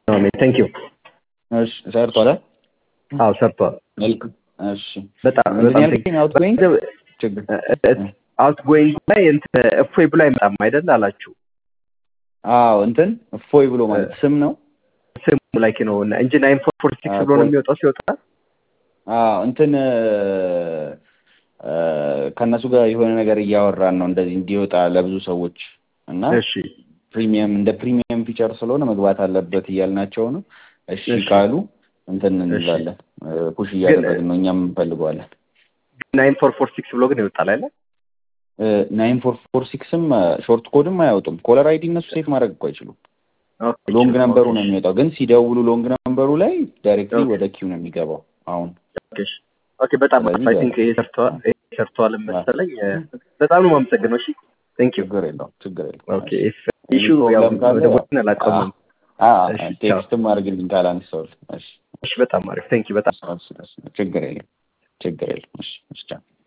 ቴንክ ዩ እሺ ሰርቷል። አዎ ሰርቷል። መልካም እሺ በጣም ምንድን በጣም ያልከኝ አውትጎይንግ ችግር አውትጎይንግ ላይ እንትን እፎይ ብሎ አይመጣም አይደል አላችሁ። አዎ እንትን እፎይ ብሎ ማለት ስም ነው። ስሙ ላይ ነው እንጂ ናይን ፎር ፎር ሲክስ ብሎ ነው የሚወጣው ሲወጣ አዎ እንትን ከእነሱ ጋር የሆነ ነገር እያወራን ነው እንደዚህ እንዲወጣ ለብዙ ሰዎች እና እሺ ፕሪሚየም እንደ ፕሪሚየም ፊቸር ስለሆነ መግባት አለበት እያልናቸው ነው። እሺ እሺ። ካሉ እንትን እንላለን ፑሽ እያደረግን ነው እኛም እንፈልገዋለን። ናይን ፎር ፎር ሲክስ ብሎ ግን ይወጣል አይደል? ናይን ፎር ፎር ሲክስም ሾርት ኮድም አያወጡም። ኮለር አይዲ እነሱ ሴት ማድረግ እኮ አይችሉም። ኦኬ፣ ሎንግ ኦኬ፣ ነምበሩ ነው የሚወጣው፣ ግን ሲደውሉ ሎንግ ነምበሩ ላይ ዳይሬክትሊ ኦኬ። ወደ ኪው ነው የሚገባው። አሁን ኦኬ፣ እሺ። ኦኬ፣ በጣም ስለዚህ አይ ቲንክ ይሄ ሰርተዋል ይሄ ሰርተዋል መሰለኝ። በጣም ነው የማመሰግነው። እሺ ቴንክ ዩ ችግር የለውም ችግር የለውም። ኦኬ እሺ። ኢሹ ፕሮብለም ያው ካለ ወደ ቦታን አላቆምም። አ እሺ፣ ቻው። ቴክስትም አድርግልኝ ካላነሳሁልህ። እሺ እሺ፣ በጣም አሪፍ ቴንክ ዩ በጣም ችግር የለም ችግር የለም። እሺ እሺ ቻው።